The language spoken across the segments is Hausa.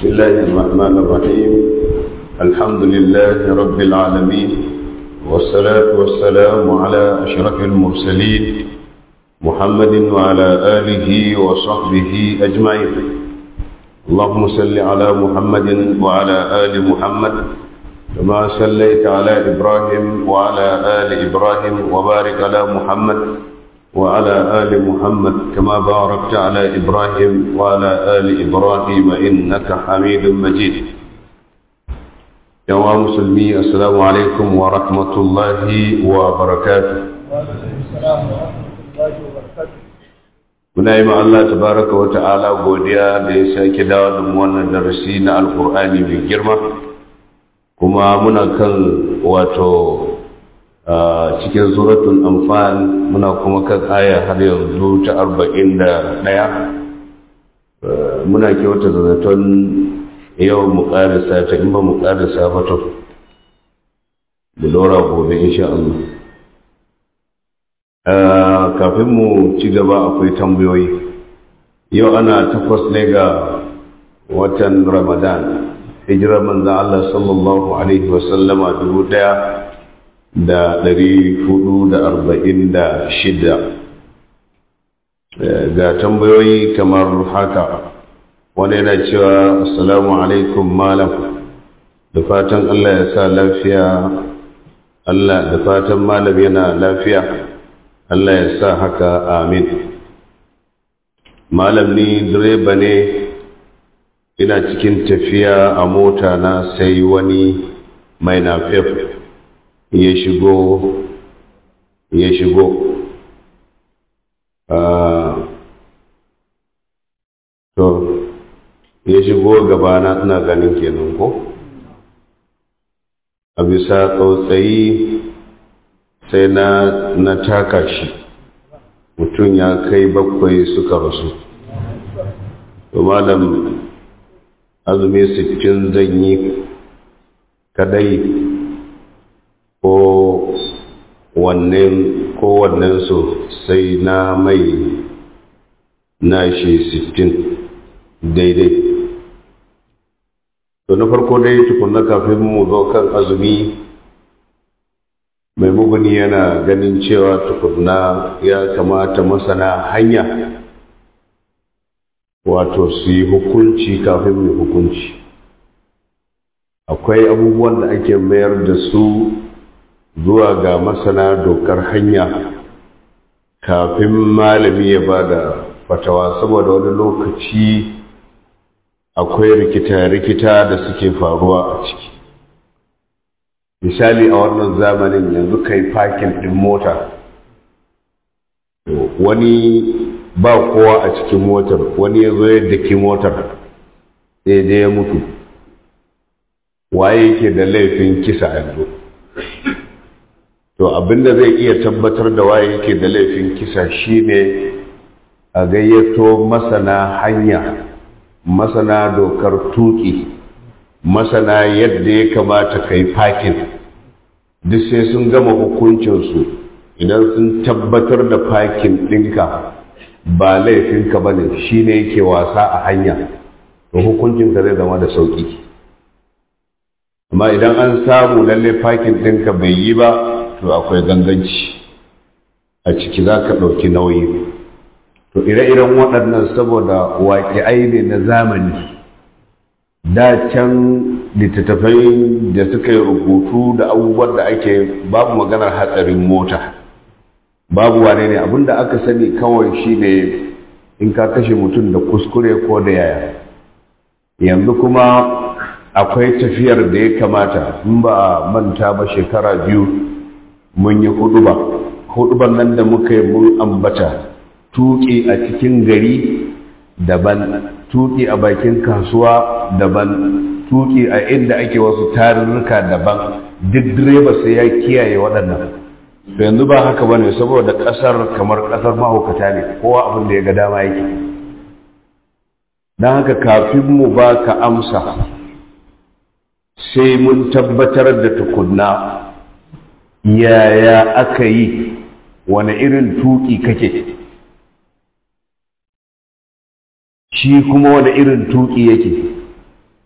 بسم الله الرحمن الرحيم الحمد لله رب العالمين والصلاة والسلام على أشرف المرسلين محمد وعلى آله وصحبه أجمعين اللهم صل على محمد وعلى آل محمد كما صليت على إبراهيم وعلى آل إبراهيم وبارك على محمد وعلى آل محمد كما باركت على إبراهيم وعلى آل إبراهيم إنك حميد مجيد يا مسلمي السلام عليكم ورحمة الله وبركاته Muna yi Allah tabaraka wa ta'ala godiya da ya sake dawo da mu wannan darasi na Alƙur'ani mai girma kuma muna kan wato cikin suratul anfal muna kuma kan aya har yanzu ta arba'in da ɗaya muna kyauta da zaton yau mu ƙarisa ta in ba mu ƙarisa ba to da lura gobe insha Allah kafin mu ci gaba akwai tambayoyi yau ana takwas ne ga watan ramadan hijirar manzan Allah sallallahu alaihi wasallama dubu ɗaya da ɗari hudu da arba'in da shida ga tambayoyi kamar haka wani yana cewa assalamu alaikum malam da fatan allah ya sa lafiya allah da fatan malam yana lafiya allah ya sa haka amin malam ni direba ne ina cikin tafiya a mota na sai wani mai nafef ya shigo ya shigo to ya shigo gabana ina ganin kenan ko a bisa tsautsayi sai na na taka shi mutum ya kai bakwai suka rasu to malam azumi sittin zan yi kadai ko wannan kowannen su sai na mai nashi sittin daidai to na farko dai tukunna kafin mu zo kan azumi mai muguni yana ganin cewa tukunna ya kamata masana hanya wato su yi hukunci kafin mai hukunci akwai abubuwan da ake mayar da su zuwa ga masana dokar hanya kafin malami ya ba da fatawa saboda wani lokaci akwai rikita-rikita da suke faruwa a ciki misali a wannan zamanin yanzu kai fakin ɗin mota wani ba kowa a cikin motar wani ya zo ya daki motar sai dai ya mutu waye yake da laifin kisa yanzu to abinda zai iya tabbatar da waye yake da laifin kisa shine a gayyato masana hanya masana dokar tuki masana yadda ya kamata kai fakin duk sai sun gama hukuncinsu idan sun tabbatar da fakin ɗinka ba laifinka ba ne shi ne yake wasa a hanya to hukuncinka zai zama da sauƙi amma idan an samu lalle fakin ɗinka bai yi ba to akwai ganganci a ciki za ka ɗauki nauyi to ire-iren waɗannan saboda waƙi'ai ne na zamani da can littattafai da suka yi rubutu da abubuwan da ake babu maganar hatsarin mota babu wane ne abinda aka sani kawai shi ne in ka kashe mutum da kuskure ko da yaya yanzu kuma akwai tafiyar da ya kamata in ba a manta ba shekara biyu mun yi huduba huduban nan da muka yi mun ambata tuƙi a cikin gari daban tuƙi a bakin kasuwa daban tuƙi a inda ake wasu tarurruka daban duk direba sai ya kiyaye waɗannan to yanzu ba haka bane saboda ƙasar kamar ƙasar mahaukata ne kowa abin da ya ga dama yake don haka kafin mu ba ka amsa sai mun tabbatar da tukunna yaya aka yi wane irin tuƙi kake shi kuma wane irin tuƙi yake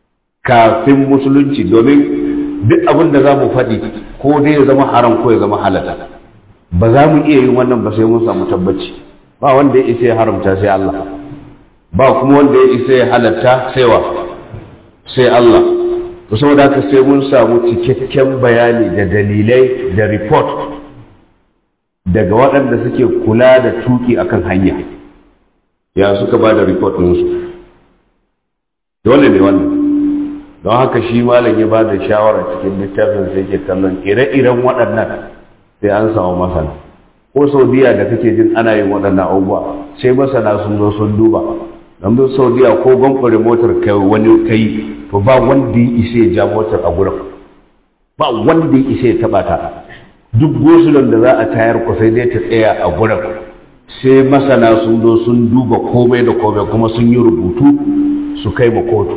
kafin musulunci domin duk abin da za mu faɗi ko dai ya zama haram ko ya zama halata ba za mu iya yin wannan ba sai mun samu tabbaci ba wanda ya isa ya haramta sai Allah ba kuma wanda ya isa ya halatta sai wa sai Allah to saboda haka sai mun samu cikakken bayani da dalilai da report daga waɗanda suke kula da tuki akan hanya ya suka ba da report ɗinsu dole ne wannan don haka shi malam ya ba da shawara cikin littafin sai ke kallon ire-iren waɗannan sai an samu masana ko saudiya da kake jin ana yin waɗannan abubuwa sai masana sun zo sun duba don zo saudiya ko gwamfari motar kai wani kai to ba wanda ya isa ya ja motar a gurin ba wanda ya isa ya taɓa ta duk gosulon da za a tayar ku sai dai ta tsaya a gurin sai masana sun zo sun duba komai da komai kuma sun yi rubutu su kai ma kotu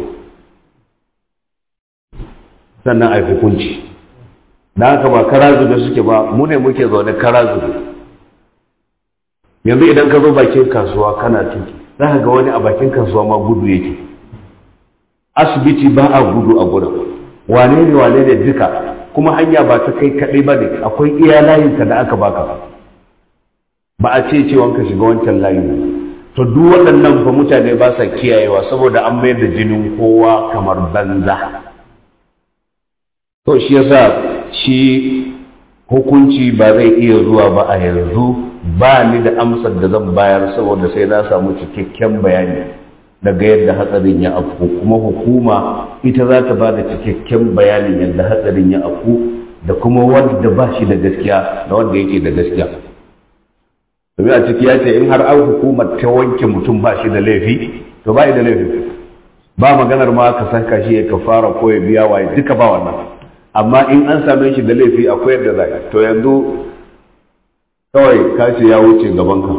sannan a yi hukunci da haka ba karazu da suke ba mu ne muke zaune karazu yanzu idan ka zo bakin kasuwa kana tuki za ka ga wani a bakin kasuwa ma gudu yake asibiti ba a gudu a gurin wane ne wane ne duka kuma hanya ba ta kai kaɗai ba ne akwai iya layinka da aka baka ba a ce cewa ka shiga wancan layin to duk waɗannan fa mutane ba sa kiyayewa saboda an mayar da jinin kowa kamar banza to shi yasa shi hukunci ba zai iya zuwa ba a yanzu ba ni da amsar da zan bayar saboda sai na samu cikakken bayani daga yadda hatsarin ya afku kuma hukuma ita za ta ba da cikakken bayanin yadda hatsarin ya afku da kuma wanda ba shi da gaskiya da wanda yake da gaskiya domin a ciki ya ce in har an hukumar ta wanke mutum ba shi da laifi to ba da laifi ba maganar ma ka san kashi ya kafara ko ya biya waye duka ba wannan amma in an same shi da laifi akwai yadda za to yanzu kawai kace ya wuce gabanka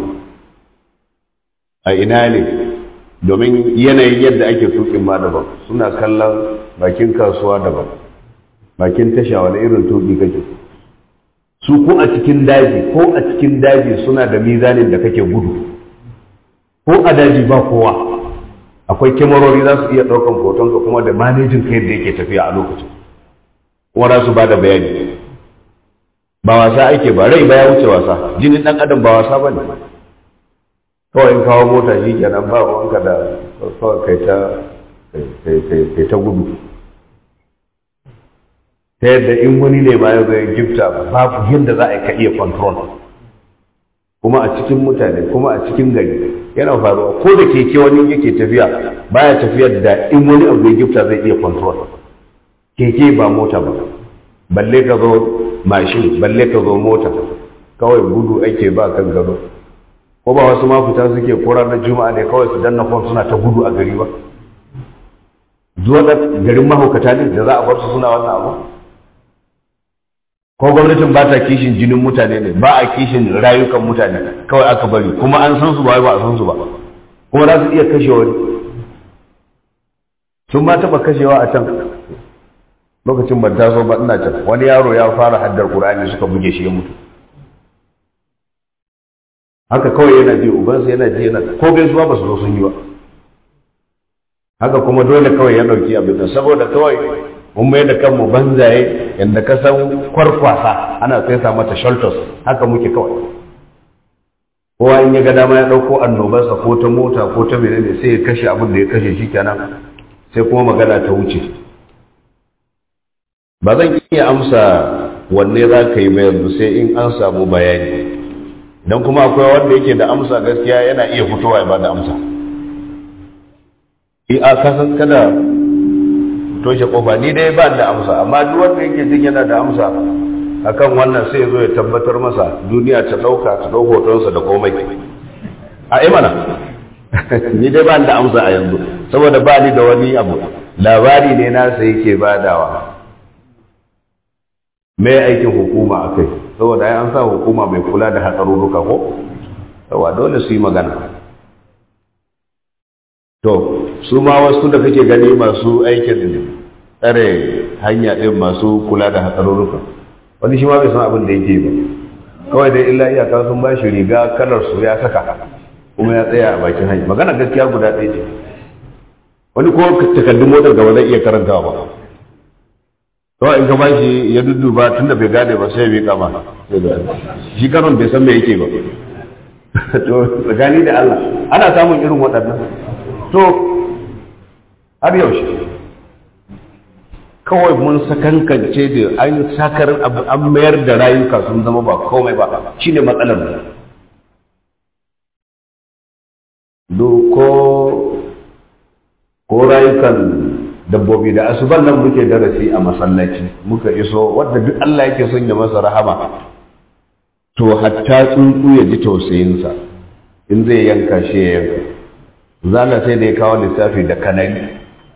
a ina ne domin yanayin yadda ake tukin ma daban suna kallon bakin kasuwa daban bakin tasha wani irin tuki kake su ko a cikin daji ko a cikin daji suna da mizanin da kake gudu ko a daji ba kowa akwai kyamarori za su iya ɗaukan hotonka kuma da manejin kai da yake tafiya a lokacin kuma za su ba da bayani ba wasa ake ba rai ba ya wuce wasa jinin ɗan adam ba wasa ba ne kawai in kawo mota shi kenan ba wanka da kawai kai ta kai ta gudu ta yadda in wani ne ma ya zai gifta babu yadda za a ka iya control kuma a cikin mutane kuma a cikin gari yana faruwa ko da keke wani yake tafiya baya tafiyar da in wani abu ya gifta zai iya control keke ba mota ba balle ka zo mashin balle ka zo mota kawai gudu ake ba kan gado ko ba wasu ma fita suke ko ranar juma'a ne kawai su danna fon suna ta gudu a gari ba zuwa da garin mahaukata ne da za a bar su suna wannan abu ko gwamnatin ba ta kishin jinin mutane ne ba a kishin rayukan mutane kawai aka bari kuma an san su ba ba a san su ba kuma za su iya kashe wani sun ma taɓa kashewa a can lokacin ban taso ba ina can wani yaro ya fara haddar qur'ani suka buge shi ya mutu haka kawai yana ji ubansa yana ji yana ko gaisuwa ba su zo sun yi ba haka kuma dole kawai ya ɗauki abin da saboda kawai mun mai da kanmu banzaye yadda ka san kwarkwasa ana sai sa mata shelters haka muke kawai kowa in ya ga dama ya ɗauko annobarsa ko ta mota ko ta menene sai ya kashe abin da ya kashe shi kenan sai kuma magana ta wuce ba zan iya amsa wanne za ka yi mai yanzu sai in an samu bayani don kuma akwai wanda yake da amsa gaskiya yana iya fitowa ya ba da amsa a kasan kada toshe kofa ni dai ba da amsa amma duk wanda yake jin yana da amsa akan wannan sai zo ya tabbatar masa duniya ta dauka ta dau hotonsa da komai a imana ni dai ba da amsa a yanzu saboda ba ni da wani abu labari ne nasa yake badawa mai aikin hukuma a kai saboda ya an sa hukuma mai kula da hatsarurruka ko yawa dole su yi magana to su ma wasu da kake gani masu aikin tsare hanya ɗin masu kula da hatsarurruka wani shi ma bai san abin da yake ba kawai dai illa iyaka sun ba shi riga kalar su ya saka kuma ya tsaya a bakin hanya magana gaskiya guda ɗaya ce wani ko takardun motar gaba zai iya karantawa ba kawai in ka ba shi ya dudduba tun da bai gane ba sai ya miƙa ma shi karon bai san me yake ba to tsakani da Allah ana samun irin waɗannan to har yaushe kawai mun sakankance da an sakar an mayar da rayuka sun zama ba komai ba shine matsalar mu ko ko rayukan dabbobi da asuban nan muke darasi a masallaci muka iso wadda duk Allah yake son ya masa rahama to hatta tsuntsu ya ji tausayinsa in zai yanka shi ya yanka zala sai da ya kawo lissafi da kanari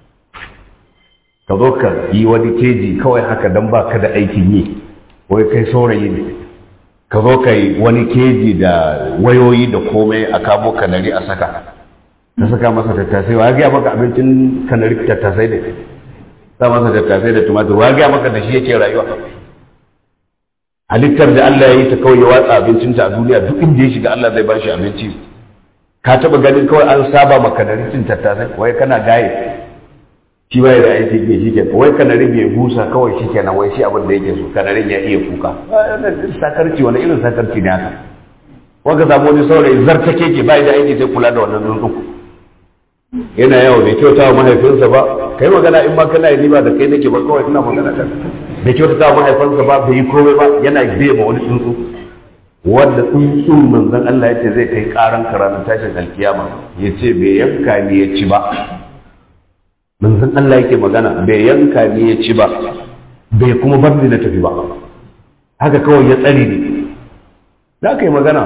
ka zo ka yi wani keji kawai haka don ba ka da aikin yi wai kai saurayi ne ka zo ka yi wani keji da wayoyi da komai a kamo kanari a saka ta saka masa tattasai wa gaya maka abincin kanari tattasai da sa masa tattasai da tumatir wa gaya maka da shi yake rayuwa halittar da Allah ya yi ta kawai ya watsa abincinta a duniya duk inda ya shiga Allah zai ba shi abinci ka taba ganin kawai an saba maka da cin tattasai wai kana gaye shi bai da aiki ke shi ke wai kanari bai busa kawai shi kenan wai shi abin da yake so kanarin ya iya kuka sakarci wani irin sakarci ne haka wanda samu wani saurayi zartake ke bai da aiki sai kula da wannan tsuntsu yana yawo bai kyauta wa mahaifinsa ba kai magana in ma kana yi ba da kai nake ba kawai ina magana kan bai kyauta wa mahaifinsa ba bai yi komai ba yana bai ma wani tsuntsu wanda tsuntsun manzon Allah yace zai kai karan karamin tashin alkiyama yace bai yanka ni ya ci ba manzon Allah yake magana bai yanka ni ya ci ba bai kuma bar ni na tafi ba haka kawai ya tsare ni za ka yi magana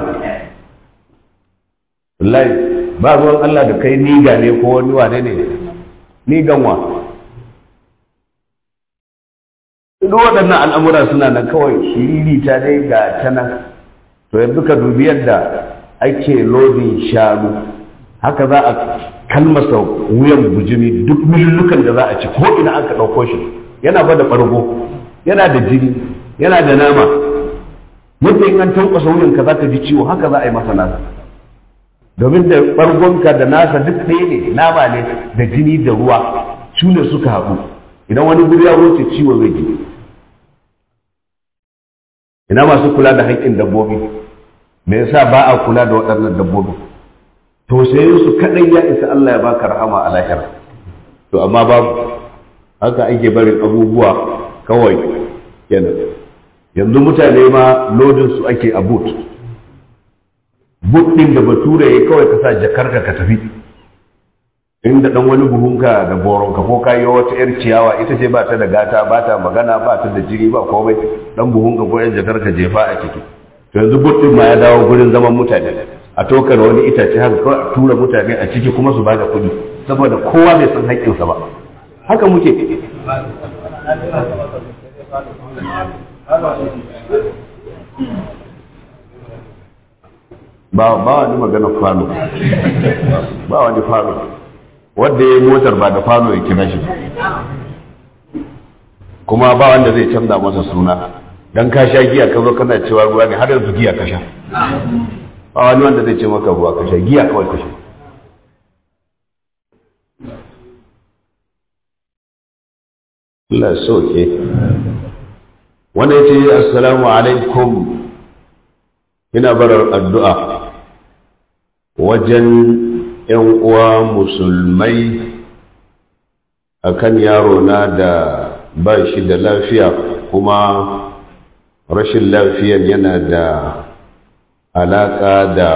wallahi ba ruwan Allah da kai niga ne ko wani wane ne nigan wa duk waɗannan al'amura suna nan kawai shiriri ta dai ga ta nan to yanzu ka dubi yadda ake lodin shanu haka za a kalmasa wuyan bujimi duk milulukan da za a ci ko ina aka ɗauko shi yana ba da ɓargo yana da jini yana da nama yadda in an tankwasa wuyanka za ka ji ciwo haka za a yi masa nasa domin da ɓargonka da nasa duk ɗaya ne nama ne da jini da ruwa su ne suka haɗu idan wani guri ya wuce ciwo zai ji ina masu kula da haƙƙin dabbobi me yasa ba a kula da waɗannan dabbobi to sai su kaɗai ya isa Allah ya baka rahama a lahira to amma babu haka ake barin abubuwa kawai kenan yanzu mutane ma lodin su ake a boot boot din da bature ya kawai ka sa jakarka ka tafi inda dan wani buhunka da boronka ko kayo wata yar ciyawa ita ce ba ta da gata ba ta magana ba ta da jiri ba komai dan buhunka ko yan jakarka jefa a ciki to yanzu boot din ma ya dawo gurin zaman mutane a tokar wani itace haka kawai a tura mutane a ciki kuma su bada kuɗi saboda kowa bai san haƙƙinsa ba haka muke ba ba wani magana falo ba wani falo wanda ya yi motar ba da falo ya kira shi kuma ba wanda zai canza masa suna don ka sha giya ka zo kana cewa ruwa ne har yanzu giya ka sha ba wani wanda zai ce maka ruwa ka sha giya kawai ka sha Allah soke wanda ya ce assalamu alaikum ina barar addu'a wajen ‘yan uwa musulmai akan yaro na da ba shi da lafiya kuma rashin lafiyan yana da alaƙa da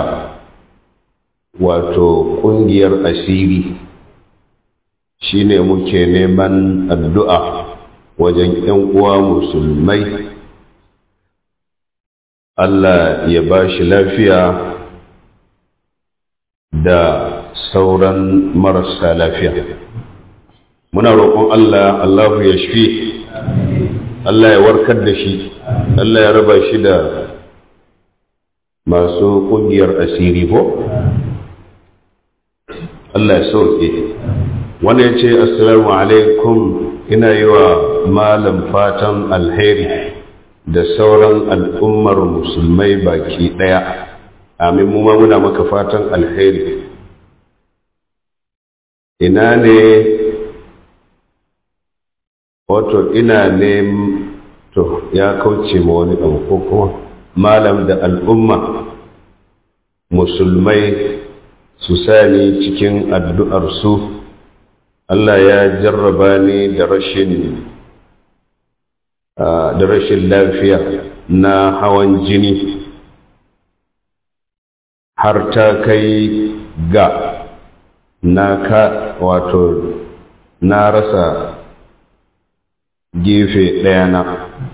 wato ƙungiyar asiri shine muke neman addu'a wajen ‘yan uwa musulmai Allah ya ba shi lafiya da sauran marasa lafiya muna roƙon Allah Allahu ya shi Allah ya warkar da shi Allah ya raba shi da masu ƙungiyar asiri ko? Allah ya sauke wanda ya ce assalamu alaikum ina yi wa malam fatan alheri da sauran al'ummar musulmai baki ɗaya amin mu ma muna maka fatan alheri ina ne wato ina ne to ya kauce ma wani abu ko kuma malam da al'umma musulmai su sani cikin addu'arsu Allah ya jarraba ni da rashin da rashin lafiya na hawan jini har ta kai ga na ka wato na rasa gefe ɗaya na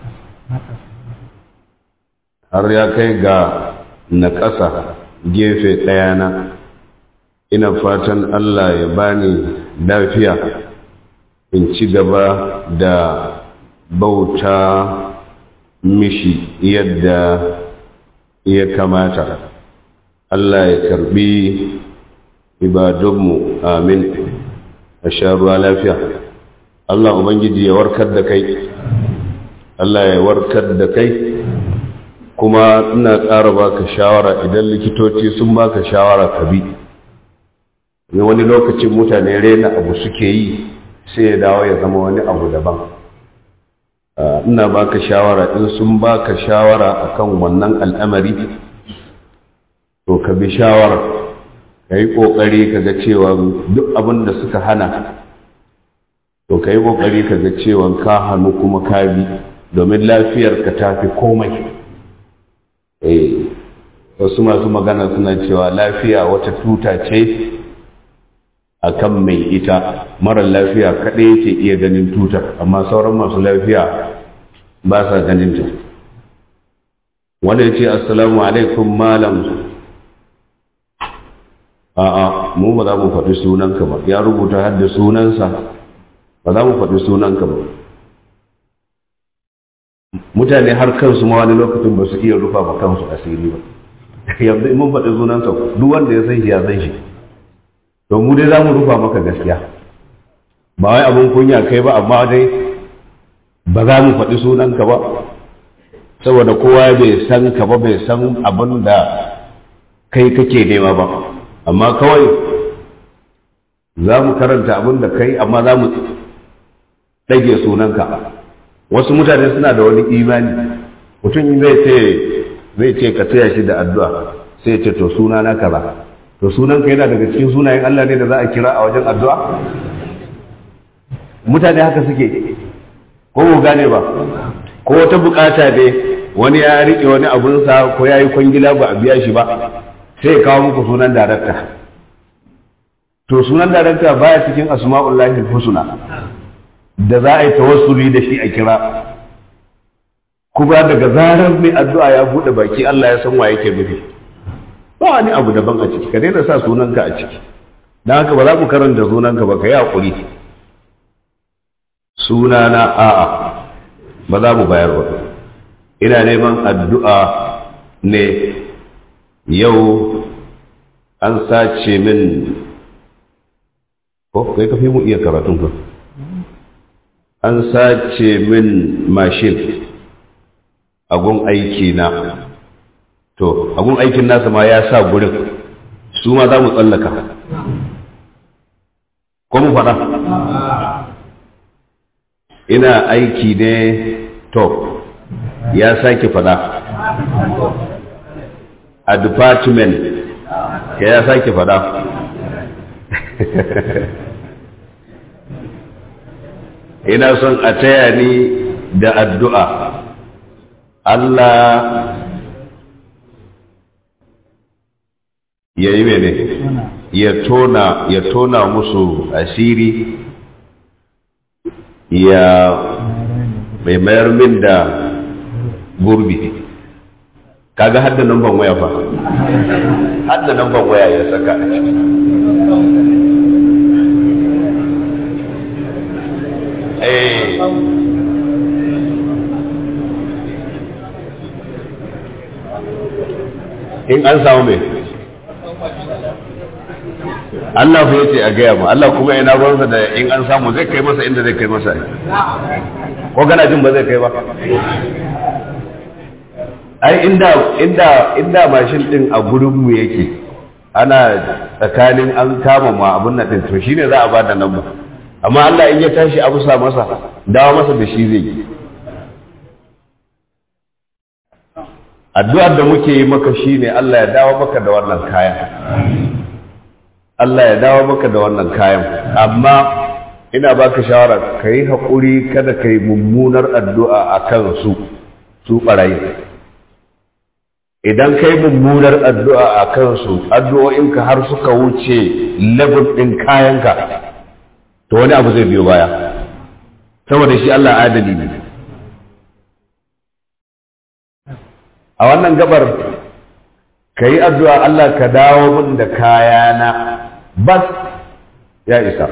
har ya kai ga na ƙasa gefe ɗaya na ina fatan Allah ya bani lafiya in ci gaba da bauta mishi yadda ya kamata Allah ya karbi ibadunmu amin a sha ruwa lafiya Allah Ubangiji ya warkar da kai Allah ya warkar da kai kuma ina ƙara baka shawara idan likitoci sun baka shawara ka bi ne wani lokacin mutane rena abu suke yi sai ya dawo ya zama wani abu daban ina baka shawara in sun baka shawara akan wannan al'amari to ka bi shawara ka yi ƙoƙari ka ga cewa duk abin da suka hana to ka yi ƙoƙari ka ga cewa ka hannu kuma ka bi domin lafiyarka ta fi komai eh wasu masu magana suna cewa lafiya wata tuta ce a kan mai ita marar lafiya kaɗai yake iya ganin tutar amma sauran masu lafiya ba sa ganin ta wanda ya ce assalamu alaikum malam a'a mu ba za mu faɗi sunanka ba ya rubuta har da sunansa ba za mu faɗi sunanka ba mutane har kansu ma wani lokacin ba su iya rufa ba kansu asiri ba yanzu in mun faɗi sunansa duk wanda ya san shi ya san shi to mu dai za mu rufa maka gaskiya ba wai abin kunya kai ba amma dai ba za mu faɗi sunanka ba saboda kowa bai san ka ba bai san abin da kai kake nema ba amma kawai za mu karanta abin da kai amma za mu ɗage sunanka wasu mutane suna da wani imani mutum zai ce zai ce ka taya shi da addu'a sai ce to suna na kaza to sunanka yana daga cikin sunayen Allah ne da za a kira a wajen addu'a mutane haka suke ko mu gane ba ko wata bukata ne wani ya riƙe wani abunsa ko ya yi kwangila ba a biya shi ba sai ya kawo muku sunan darakta to sunan darakta baya cikin asma'ullahi husna da za a yi tawassuli da shi a kira kuma daga zarar mai addu'a ya buɗe baki Allah ya san wa yake nufi ba wani abu daban a ciki ka daina sa sunanka a ciki don haka ba za mu karanta sunanka ba ka yi haƙuri sunana a'a ba za mu bayar ba ina neman addu'a ne yau an sace min ko kai kafi mu iya karatun ka an sace min mashin agun aiki na to agun aikin nasa ma ya sa gurin su ma za mu tsallaka ko mu faɗa ina aiki ne to ya sake faɗa a department ya ya sake faɗa ina son a taya ni da addu'a Allah ya yi mene ya tona ya tona musu asiri ya mai mayar min da gurbi kaga hadda namban waya fa hadda namban waya ya saka a ciki in an samu mai Allah fa yace a gaya ma Allah kuma yana ruwansa da in an samu zai kai masa inda zai kai masa ko gana jin ba zai kai ba ai inda inda inda mashin din a gurin mu yake ana tsakanin an kama ma abin nan din to shine za a ba da nan ba amma Allah in ya tashi abu sa masa dawo masa da shi zai yi addu'ar da muke yi maka shine Allah ya dawo maka da wannan kayan Allah ya dawo maka da wannan kayan amma ina baka shawara ka yi haƙuri kada ka yi mummunar addu'a a kan su su ɓarayi idan ka yi mummunar addu'a a kan su addu'o'inka har suka wuce level ɗin kayanka to wani abu zai biyo baya saboda shi Allah adali ne a wannan gabar ka yi addu'a Allah ka dawo min da kayana bas ya isa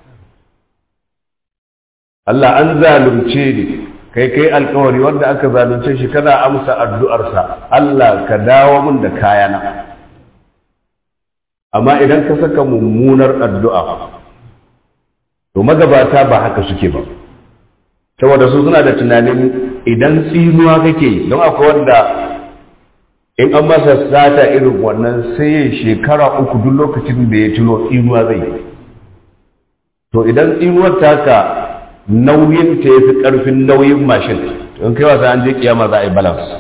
Allah an zalunce ni kai kai alkawari wanda aka zalunce shi kana amsa addu'arsa Allah ka dawo min da kayana amma idan ka saka mummunar addu'a to magabata ba haka suke ba saboda su suna da tunanin idan tsinuwa kake don akwai wanda in an masa sata irin wannan sai ya shekara uku duk lokacin da ya tuno tsinuwa zai to idan tsinuwar taka nauyin ta ya fi ƙarfin nauyin mashin in kai wasa an je kiyama za a yi balance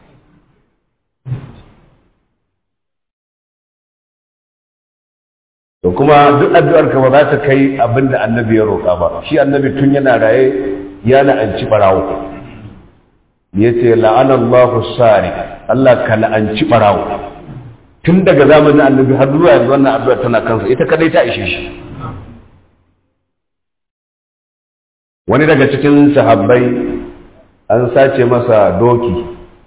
to kuma duk addu'ar ka ba za ta kai abin da annabi ya roƙa ba shi annabi tun yana raye ya la'anci ɓarawo ya ce la'anallahu sari Allah ka la'anci ɓarawo tun daga zamanin annabi har zuwa yanzu wannan addu'ar tana kansa ita kadai ta ishe shi wani daga cikin sahabbai an sace masa doki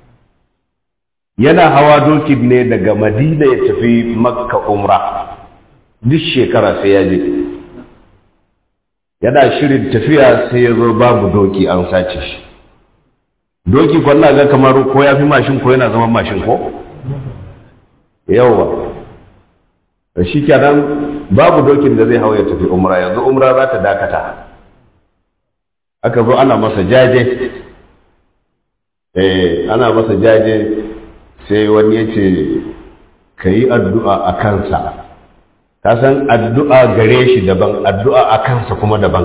yana hawa doki ne daga madina ya tafi makka umra duk shekara sai ya je yana shirin tafiya sai ya zo babu doki an sace shi doki kwanna ga kamar ko ya fi mashin ko yana zama mashin ko yawwa da shi kenan babu dokin da zai hau ya tafi umra yanzu umra za ta dakata aka zo ana masa jaje eh ana masa jaje sai wani ya ce ka yi addu'a a kansa ka san addu'a gare shi daban addu'a a kansa kuma daban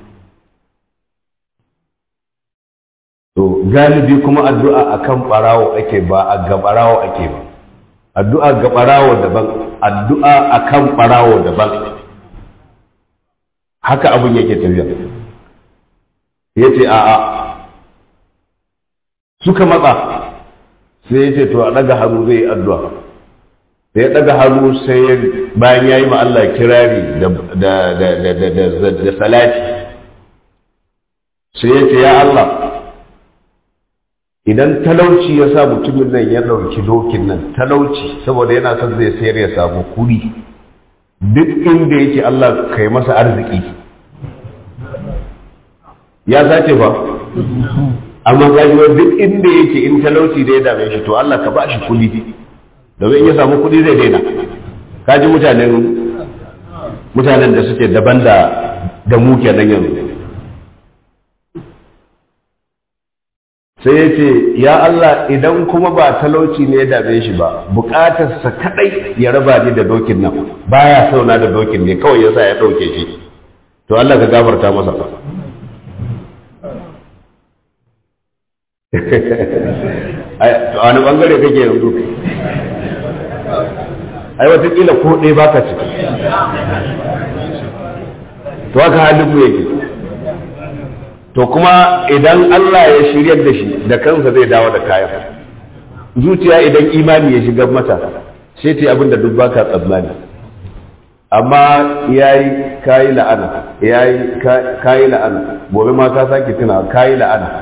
to galibi kuma addu'a a kan ɓarawo ake ba a ga ɓarawo ake ba addu'a ga ɓarawo daban addu'a a kan ɓarawo daban haka abin yake tafiya ya ce a'a suka matsa sai ya ce to a ɗaga hannu zai yi addu'a da ya ɗaga hannu sai bayan ya yi ma Allah kirari da salati sai ya ce ya Allah idan talauci ya sa mutumin nan ya ɗauki dokin nan talauci saboda yana son zai sayar ya samu kuɗi duk inda yake Allah kai masa arziki ya sace fa amma gajiwa duk inda yake in talauci da ya dame shi to Allah ka ba shi kuɗi domin in ya samu kuɗi zai daina kaji mutanen mutanen da suke daban da da mu kenan yanzu sai ya ce ya Allah idan kuma ba talauci ne ya dame shi ba bukatarsa kadai ya raba ni da dokin nan baya sauna da dokin ne kawai yasa ya dauke shi to Allah ka gafarta masa a wani bangare kake yanzu ai watakila ko ɗaya baka ciki to haka halin mu yake to kuma idan Allah ya shiryar da shi da kansa zai dawo da kayan zuciya idan imani ya shigar mata sai ta yi abin da duk baka tsammani amma yayi kayi la'ana yayi kayi la'ana gobe ma ka sake tuna kayi la'ana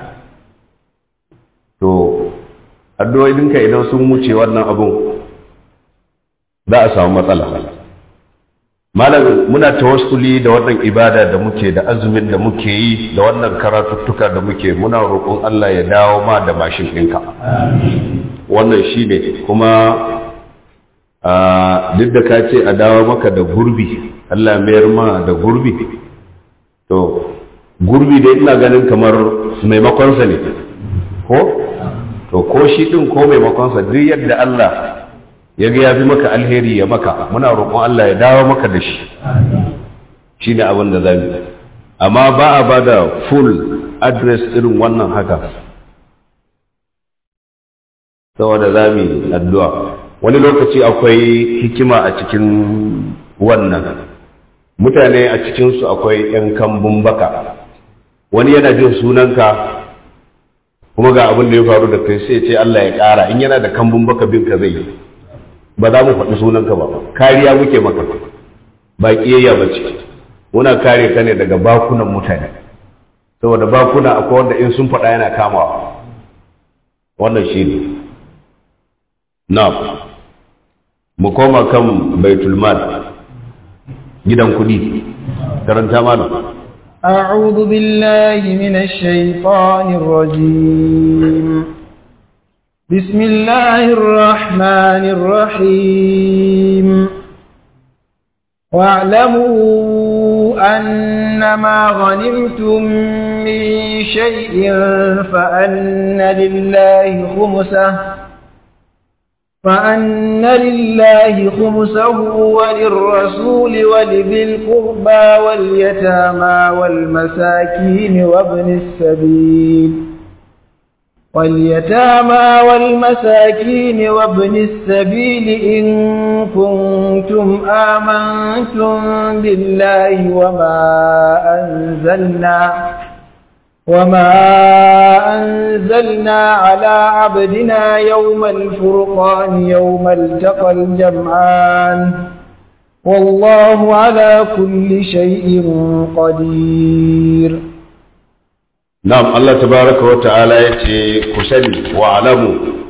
to addu'o'inka idan sun wuce wannan abun za a samu matsala malam muna tawassuli da wannan ibada da muke da azumin da muke yi da wannan karatuttuka da muke muna roƙon Allah ya dawo ma da mashin ɗinka wannan shi ne kuma duk da ka ce a dawo maka da gurbi Allah mayar ma da gurbi to gurbi dai ina ganin kamar maimakonsa ne ko to ko shi ɗin ko maimakonsa duk yadda Allah ya ga ya fi maka alheri ya maka muna roƙon Allah ya dawo maka da shi shi ne abin da za mu amma ba a ba da full address irin wannan haka saboda za mu yi addu'a wani lokaci akwai hikima a cikin wannan mutane a cikinsu akwai ‘yan kambun baka wani yana jin sunanka kuma ga abin da ya faru da kai sai ce Allah ya ƙara in yana da kambun baka bin ka zai ba za mu faɗi sunanka ba kariya muke maka ba ƙiyayya ba ce muna kare ka ne daga bakunan mutane saboda bakuna akwai wanda in sun faɗa yana kamawa wannan shi ne na mu koma kan baitulmal gidan kuɗi karanta mana أعوذ بالله من الشيطان الرجيم بسم الله الرحمن الرحيم واعلموا أنما غنمتم من شيء فأن لله خمسه فأن لله خمسه وللرسول ولذي القربى واليتامى والمساكين وابن السبيل واليتامى والمساكين وابن السبيل إن كنتم آمنتم بالله وما أنزلنا وما أنزلنا على عبدنا يوم الفرقان يوم التقى الجمعان والله على كل شيء قدير نعم الله تبارك وتعالى يتي كسني واعلموا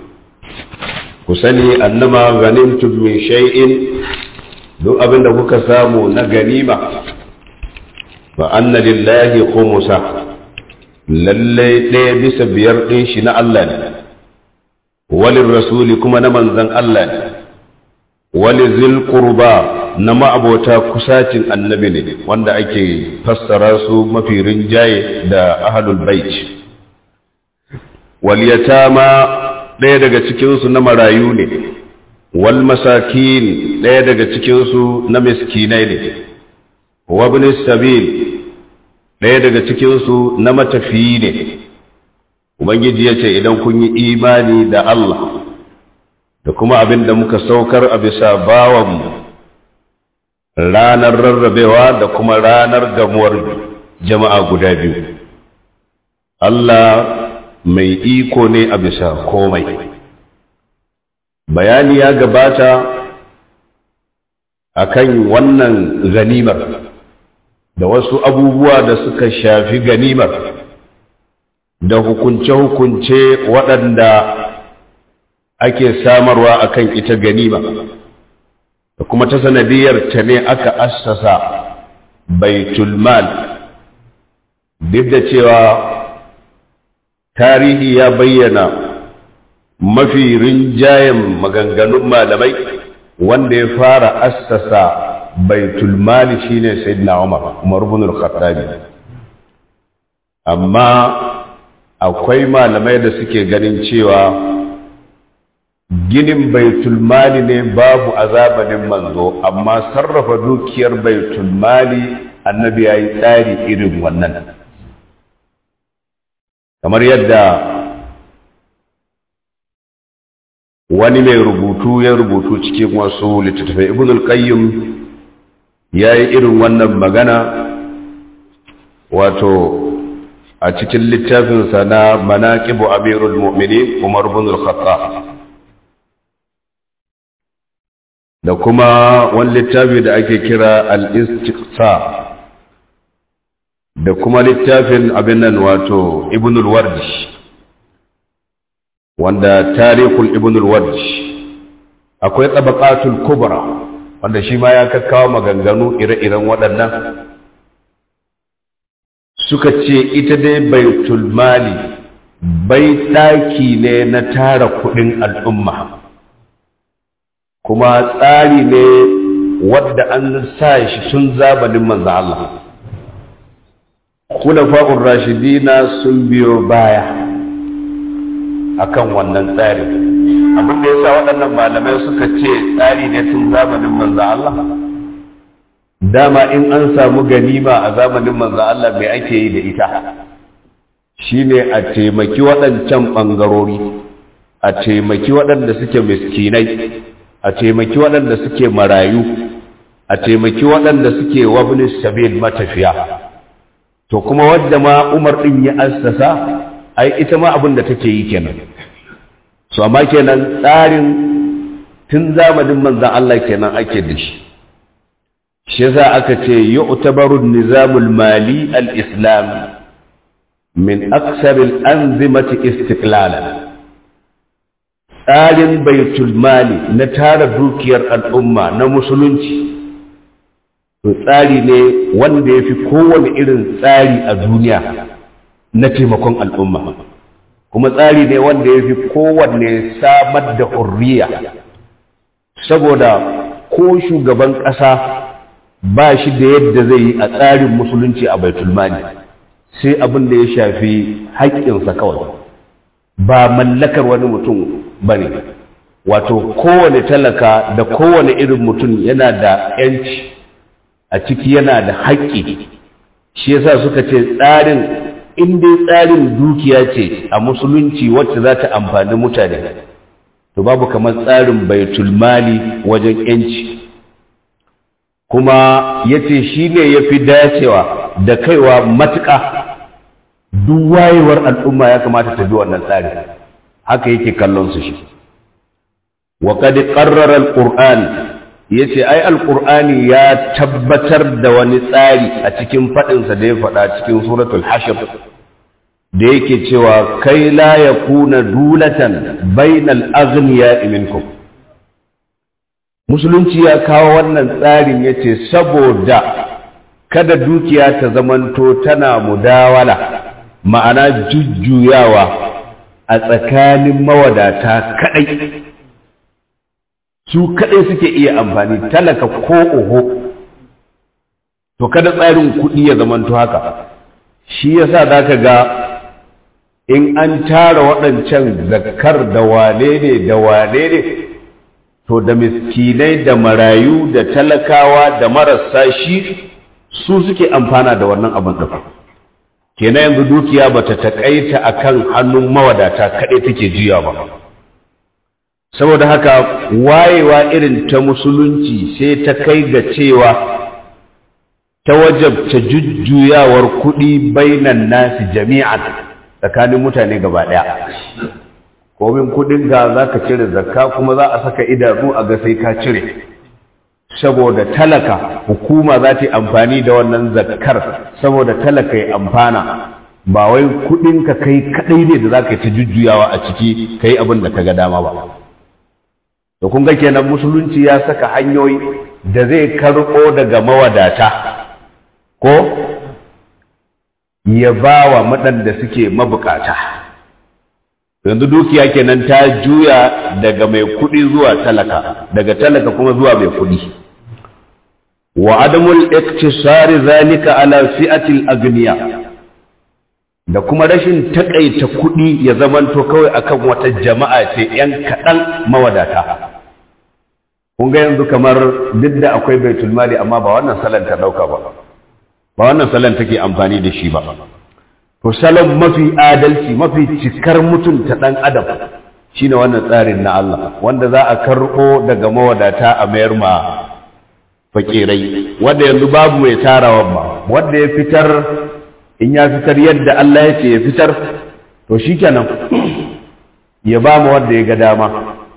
كسني أنما غنمتم من شيء دو أبن دبك سامو نغنيمة فأن لله خمسة lallai ɗaya bisa biyar ɗin shi na Allah ne, walin rasuli kuma na manzan Allah ne, wali zil qurba na ma'abota kusacin annabi ne wanda ake fassara su mafi rinjaye da ahlul bait wal yatama ɗaya daga cikinsu na marayu ne wal masakin ɗaya daga cikinsu na miskinai ne wa ibn sabil ɗaya daga cikinsu na matafiyi ne ubangiji ya ce idan kun yi imani da Allah da kuma abin da muka saukar a bisa bawanmu ranar rarrabewa da kuma ranar gamuwar jama'a guda biyu Allah mai iko ne a bisa komai bayani ya gabata akan wannan ganimar da wasu abubuwa da suka shafi ganimar da hukunce-hukunce waɗanda ake samarwa akan ita ganima da kuma ta sanadiyar ta ne aka assasa baitul mal duk da cewa tarihi ya bayyana mafi rinjayen maganganun malamai wanda ya fara assasa baitul mali shine sayyidina Umar Umar ibn al-Khattab amma akwai malamai da suke ganin cewa ginin baitul mali ne babu azabanin manzo amma sarrafa dukiyar baitul mali annabi yayi tsari irin wannan kamar yadda wani mai rubutu ya rubutu cikin wasu littattafai ibn al-qayyim ya yi irin wannan magana wato a cikin littafinsa na manaƙibu amirul mu'mini umar bin al-khattab da kuma wani littafi da ake kira al-istiqsa da kuma littafin abin nan wato ibn al-wardi wanda tarihul ibn al-wardi akwai tabaqatul kubra wanda shi ma ya kakkawa maganganu ire-iren waɗannan suka ce ita dai baitul mali bai ɗaki ne na tara kuɗin al'umma kuma tsari ne wadda an sa shi tun zabanin manzo Allah khulafa'ur rashidina sun biyo baya akan wannan tsari abin da yasa waɗannan malamai suka ce tsari ne tun zamanin manzo Allah dama in an samu ganima a zamanin manzo Allah mai ake yi da ita shine a taimaki waɗancan ɓangarori a taimaki waɗanda suke miskinai a taimaki waɗanda suke marayu a taimaki waɗanda suke wabni sabil matafiya to kuma wadda ma umar ɗin ya assasa ai ita ma abin da take yi kenan so amma kenan tsarin tun zamanin manzan Allah kenan ake da shi shi yasa aka ce yu'tabaru nizamul mali al-islam min aksar al-anzimati istiqlalan tsarin baitul mali na tara dukiyar al'umma na musulunci to tsari ne wanda ya fi kowane irin tsari a duniya na taimakon al'umma kuma tsari ne wanda ya fi kowanne samar da hurriya saboda ko shugaban ƙasa ba shi da yadda zai yi a tsarin musulunci a baitulmani sai abin da ya shafi haƙƙinsa kawai ba mallakar wani mutum ba ne wato kowane talaka da kowane irin mutum yana da 'yanci a ciki yana da haƙƙi shi yasa suka ce tsarin in dai tsarin dukiya ce a musulunci wacce za ta amfani mutane to babu kamar tsarin baitul mali wajen yanci kuma ya ce shi ne ya fi dacewa da kaiwa matuƙa duk wayewar al'umma ya kamata ta bi wannan tsari haka yake kallon su shi wa qad qarrara al-qur'an yace ai al-qur'ani ya tabbatar da wani tsari a cikin fadin sa da ya faɗa cikin suratul hashr da yake cewa kai la yakuna dulatan bainal aghniya minkum musulunci ya kawo wannan tsarin yace saboda kada dukiya ta zamanto tana mudawala ma'ana jujjuyawa a tsakanin mawadata kadai su kadai suke iya amfani talaka ko oho to kada tsarin kuɗi ya zamanto haka shi yasa zaka ga in an tara waɗancan zakkar da wane ne da wane ne to da miskinai da marayu da talakawa da marasa shi su suke amfana da wannan abin da kenan yanzu dukiya bata takaita akan hannun mawadata kaɗai take juya ba saboda haka wayewa irin ta musulunci sai ta kai ga cewa ta wajabta jujjuyawar kuɗi bainan nasi jami'an tsakanin mutane gaba ɗaya komin kuɗin ga za ka cire zakka kuma za a saka idanu a ga sai ka cire saboda talaka hukuma za ta yi amfani da wannan zakkar saboda talaka ya amfana ba wai kuɗin ka kai kaɗai ne da za ka yi ta jujjuyawa a ciki ka yi abin da ka ga dama ba da kun ga kenan musulunci ya saka hanyoyi da zai karɓo daga mawadata ko ya ba wa waɗanda suke mabukata yanzu dukiya kenan ta juya daga mai kuɗi zuwa talaka daga talaka kuma zuwa mai kuɗi wa adamul iktisari zalika ala fi'atil agniya da kuma rashin takaita kuɗi ya zamanto kawai akan wata jama'a ce ‘yan kaɗan mawadata kun ga yanzu kamar duk da akwai baitul mali amma ba wannan salon ta ɗauka ba ba wannan salon take amfani da shi ba to salon mafi adalci mafi cikar mutunta ɗan adam shine wannan tsarin na Allah wanda za a karɓo daga mawadata a mayar ma fakirai wanda yanzu babu mai tarawa ba wanda ya fitar in ya fitar yadda Allah ya ce ya fitar to shikenan ya ba mu wanda ya ga dama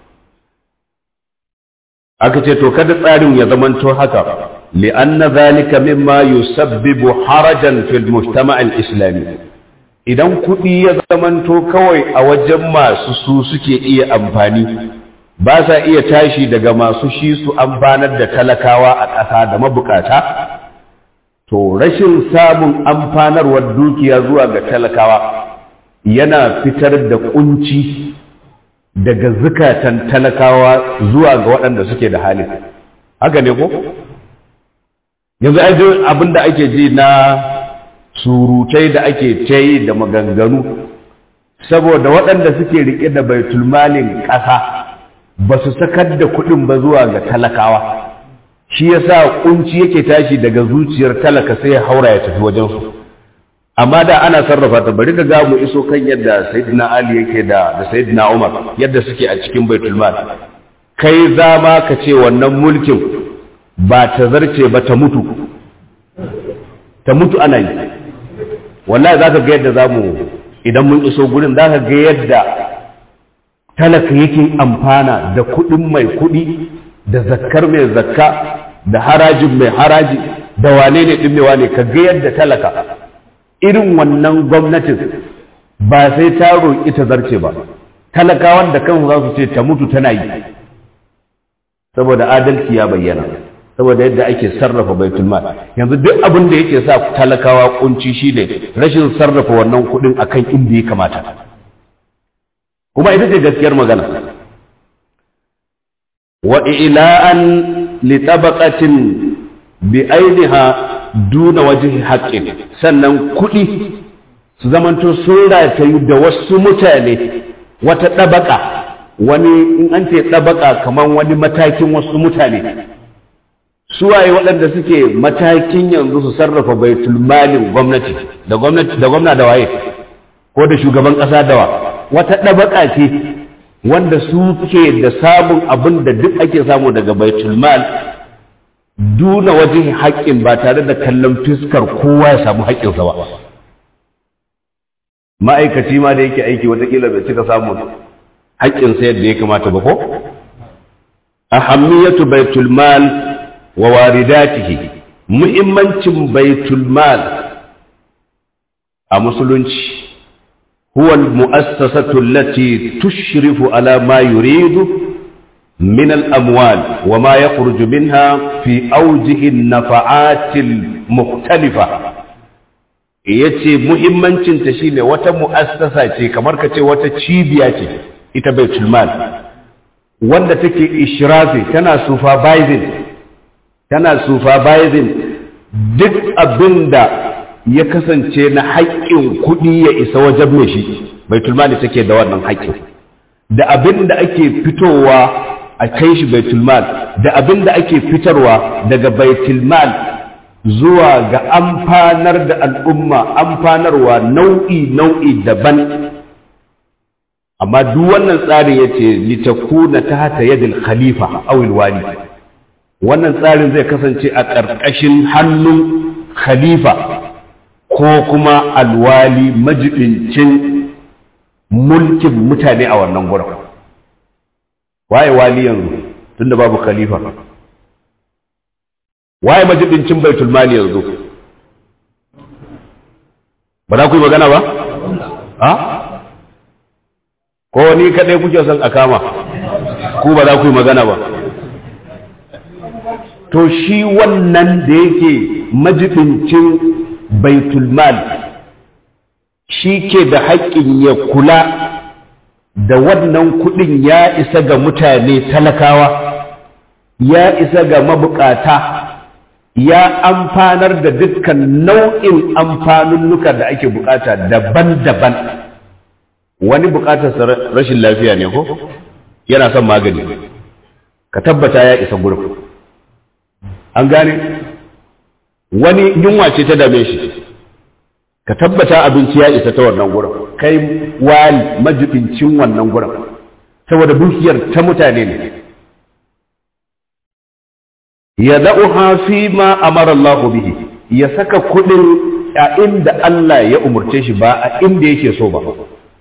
aka ce to kada tsarin ya zamanto haka li'anna zalika mimma yusabbibu harajan fil mujtama' al-islami idan kuɗi ya zamanto kawai a wajen masu su suke iya amfani ba sa iya tashi daga masu shi su amfanar da talakawa a ƙasa da mabukata to rashin samun amfanarwar dukiya zuwa ga talakawa yana fitar da kunci daga zukatan talakawa zuwa ga waɗanda suke da hali haka ne ko yanzu ai abin da ake ji na surutai da ake ta yi da maganganu saboda waɗanda suke riƙe da baitulmalin ƙasa ba su sakar da kuɗin ba zuwa ga talakawa shi yasa kunci yake tashi daga zuciyar talaka sai ya haura ya tafi wajensu amma da ana sarrafa ta bari ka ga mu iso kan yadda sayyidina ali yake da da sayyidina umar yadda suke a cikin baitul mal kai za ma ka ce wannan mulkin ba ta zarce ba ta mutu ta mutu ana yi wallahi za ka ga yadda za mu idan mun iso gurin za ka ga yadda talaka yake amfana da kuɗin mai kuɗi da zakkar mai zakka da harajin mai haraji da wane ne ɗin wane ka ga yadda talaka irin wannan gwamnatin ba sai ta roƙi ta zarce ba talakawan da kansu za su ce ta mutu tana yi saboda adalci ya bayyana saboda yadda ake sarrafa baitul mal yanzu duk abin da yake sa talakawa kunci shine rashin sarrafa wannan kuɗin akan inda ya kamata kuma ita ce gaskiyar magana wa ila'an li tabaqatin bi ainiha duna wajhi haqqin sannan kuɗi su zamanto sun ratayu da wasu mutane wata ɗabaka wani in an ce ɗabaka kamar wani matakin wasu mutane suwaye waɗanda suke matakin yanzu su sarrafa baitul malin gwamnati da gwamnati da gwamna da waye ko da shugaban ƙasa da wa wata ɗabaka ce wanda su ke da samun abin da duk ake samu daga baitul mal duna wajen haƙƙin ba tare da kallon fiskar kowa ya samu haƙƙinsa ba ma'aikaci ma da yake aiki watakila bai cika samun haƙƙinsa yadda ya kamata ba ko ahammiyatu baitul mal wa waridatihi muhimmancin baitul mal a musulunci huwa al-mu'assasatu allati tushrifu ala ma yuridu من الأموال وما يخرج منها في أوجه النفعات المختلفة yace muhimmancinta shine wata mu'assasa ce kamar ka ce wata cibiya ce ita baitul mal wanda take ishrafi tana supervising tana supervising duk abinda ya kasance na haƙƙin kuɗi ya isa wajen mai shi baitul mal take da wannan haƙƙin da abinda ake fitowa a kai shi baitul mal da abinda ake fitarwa daga baitul mal zuwa ga amfanar da al'umma amfanarwa nau'i nau'i daban amma duk wannan tsarin ya ce litakuna ta hata yadda khalifa awil wali wannan tsarin zai kasance a ƙarƙashin hannun khalifa ko kuma alwali majibincin mulkin mutane a wannan gurin waye wali yanzu tunda babu khalifa waye majibincin baitul mali yanzu ba za ku yi magana ba ha ko ni kadai kuke son a kama ku ba za ku yi magana ba to shi wannan da yake majibincin baitul mal shi ke da haƙƙin ya kula da wannan kuɗin ya isa ga mutane talakawa ya isa ga mabukata ya amfanar da dukkan nau'in amfanunnuka da ake bukata daban-daban wani bukatar rashin lafiya ne ko yana son magani ka tabbata ya isa gurin an gane wani yunwa ce ta dame shi ka tabbata abinci ya isa ta wannan gurin kai wali majibincin wannan gurin saboda dukiyar ta mutane ne ya da'uha fi ma amara Allah bihi ya saka kudin a inda Allah ya umurce shi ba a inda yake so ba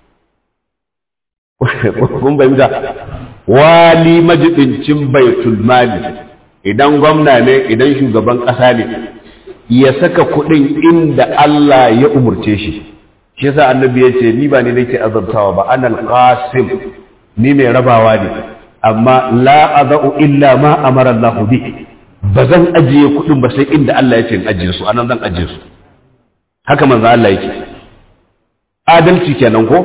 kun bayyana wali majibincin baitul mali idan gwamna ne idan shugaban ƙasa ne ya saka kudin inda Allah ya umurce shi shi yasa annabi ya ce ni ba ni nake azabtawa ba anal qasim ni mai rabawa ne amma la azau illa ma amara Allah bihi ba zan ajiye kuɗin ba sai inda Allah ya ce in ajiye su anan zan ajiye su haka manzo Allah yake adalci kenan ko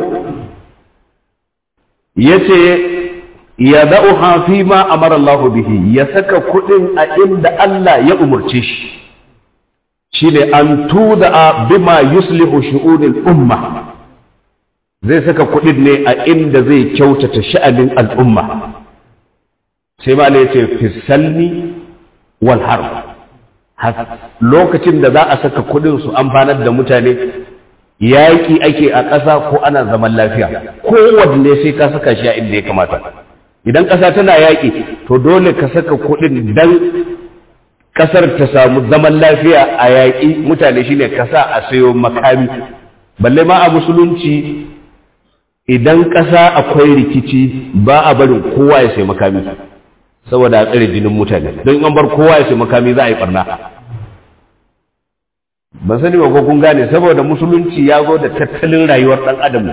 yace ya da'uha fi ma amara Allah bihi ya saka kuɗin a inda Allah ya umurce shi shine an tuda bima yuslihu shu'unil umma zai saka kuɗin ne a inda zai kyautata sha'anin al'umma sai ma ya ce fisalni wal harb lokacin da za a saka kudin su amfanar da mutane yaƙi ake a ƙasa ko ana zaman lafiya kowanne sai ka saka shi a inda ya kamata idan ƙasa tana yaƙi to dole ka saka kudin dan ƙasar ta samu zaman lafiya a yaƙi mutane shine kasa a sayo makami balle ma a musulunci idan ƙasa akwai rikici ba a barin kowa ya sai makami saboda a tsare jinin mutane don an bar kowa ya sai makami za a yi barna ba sani ba ko kun gane saboda musulunci ya zo da tattalin rayuwar ɗan adam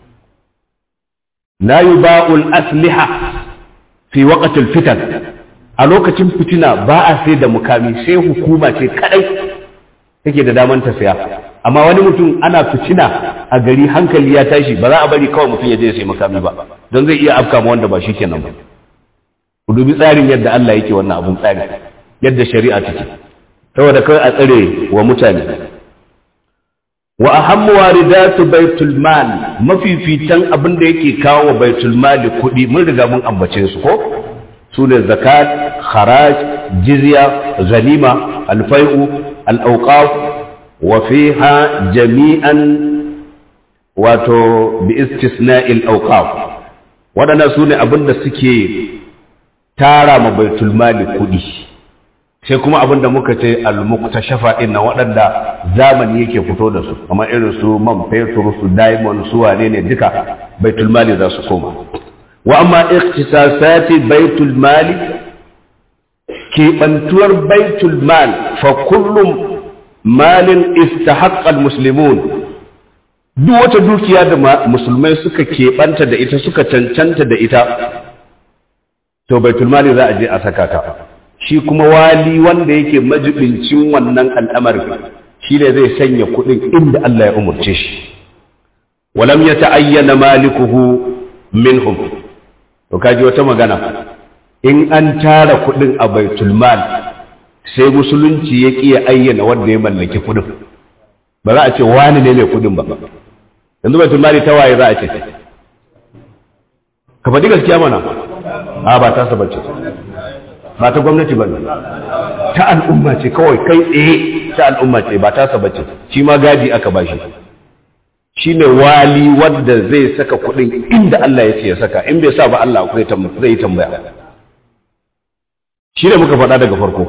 la yuba'ul asliha fi waqtil fitan a lokacin fitina ba a sai da mukami sai hukuma ce kadai take da daman ta saya amma wani mutum ana fitina a gari hankali ya tashi ba za a bari kawai mutum ya je sai makami ba don zai iya afka ma wanda ba shi kenan ba ku dubi tsarin yadda Allah yake wannan abun tsari yadda shari'a take saboda kawai a tsare wa mutane wa ahammu waridatu baitul mal mafifitan abin da yake kawo wa baitul mal kuɗi mun riga mun ambace su ko su ne zakat kharaj jizya ganima alfai'u al-awqaf wa fiha jami'an wato bi istisna'il awqaf waɗannan su ne abin da suke tara ma baitul mali kuɗi sai kuma abin da muka ce al-muktashafa din na waɗanda zamani yake fito da su kamar irin su man fetur su diamond su wane ne duka baitul mali za su koma wa amma ikhtisasati baitul mali keɓantuwar baitul mal fa kullum malin istahaqqa al-muslimun duk wata dukiya da musulmai suka keɓanta da ita suka cancanta da ita to baitul mali za a je a saka ta shi kuma wali wanda yake majibincin wannan al'amarin shi ne zai sanya kuɗin inda Allah ya umarce shi walam ya ta'ayyana malikuhu minhum to kaji wata magana in an tara kuɗin a baitul mal sai musulunci ya ƙi ayyana wanda ya mallaki kuɗin ba za a ce wani ne mai kuɗin ba yanzu baitul mali ta waye za a ce ka faɗi gaskiya mana a ba ta saba ce ba ta gwamnati ba ta al'umma ce kawai kai tsaye ta al'umma ce ba ta saba ce shi ma gadi aka bashi shi ne wali wanda zai saka kuɗin inda Allah ya ce ya saka in bai sa ba Allah zai yi tambaya shi ne muka faɗa daga farko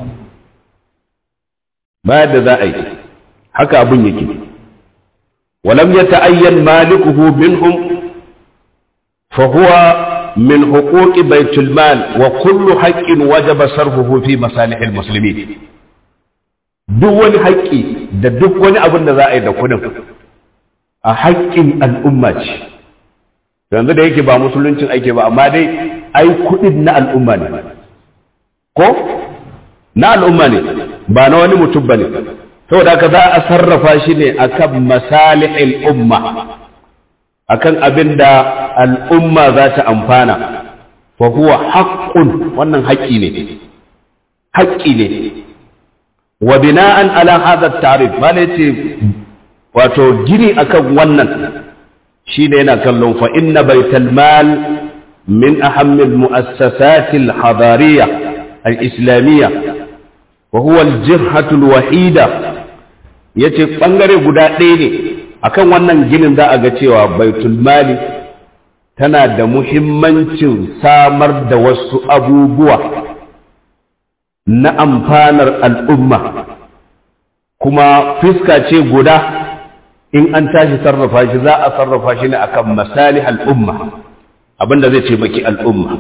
bayan da za a yi haka abin yake walam ya ta'ayyan malikuhu minhum fa huwa من حقوق بيت المال وكل حق وجب صرفه في مصالح المسلمين duk wani haƙƙi da duk wani abin da za a yi da kudin a haƙƙin al'umma ce yanzu da yake ba musuluncin ake ba amma dai ai kudin na al'umma ne ko na al'umma ne ba na wani mutum ba ne saboda haka za a sarrafa shi ne akan masalihil umma akan abin da al'umma za ta amfana fa huwa haƙƙun wannan haƙƙi ne haƙƙi ne wa bina'an ala hadha tarif bala yace wato gini akan wannan shine yana kallon fa inna baital mal min ahammi al mu'assasat al hadariyya al islamiyya wa huwa al jihatu al wahida yace bangare guda ɗaya ne akan wannan ginin za a ga cewa baitul mali tana da muhimmancin samar da wasu abubuwa na amfanar al'umma kuma fiska ce guda in an tashi sarrafa shi za a sarrafa shi ne akan masali al'umma abinda zai ce maki al'umma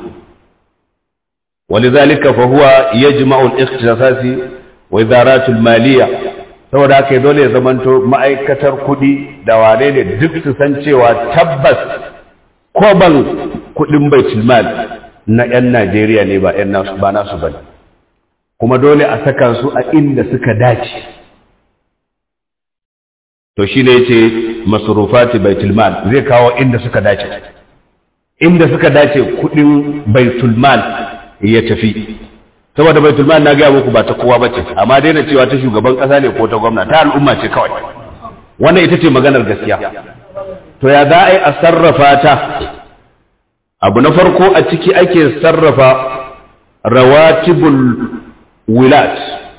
ولذلك فهو يجمع الاختصاص وإدارات المالية saboda haka dole ya zamanto ma'aikatar kuɗi da wane ne duk su san cewa tabbas koban kuɗin baitul mal na 'yan Najeriya ne ba 'yan nasu ba nasu bane kuma dole a saka su a inda suka dace to shi ne yace masrufati baitul mal zai kawo inda suka dace inda suka dace kuɗin baitul mal ya tafi saboda baitul mal na ga muku ba ta kowa bace amma daina cewa ta shugaban kasa ne ko ta gwamna ta al'umma ce kawai wannan ita ce maganar gaskiya to ya za a yi a sarrafa ta abu na farko a ciki ake sarrafa rawatibul wilat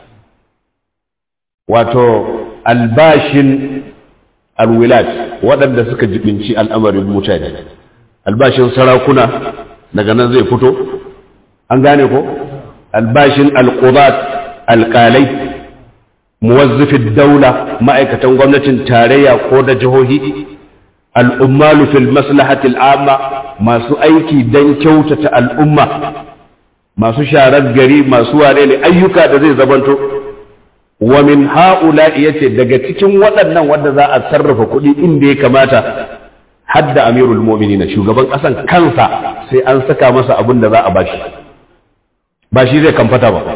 wato albashin alwilat waɗanda suka jibinci al'amarin mutane albashin sarakuna daga nan zai fito an gane ko albashin alqudat alqalai muwazzifin daula ma'aikatan gwamnatin tarayya ko da jihohi al'ummalu fil maslahatil amma masu aiki don kyautata al'umma masu sharar gari masu ware ne ayyuka da zai zabanto wa min ha'ula yace daga cikin waɗannan wanda za a sarrafa kuɗi inda ya kamata hadda amirul mu'minin shugaban ƙasan kansa sai an saka masa abin da za a bashi ba shi zai kamfata ba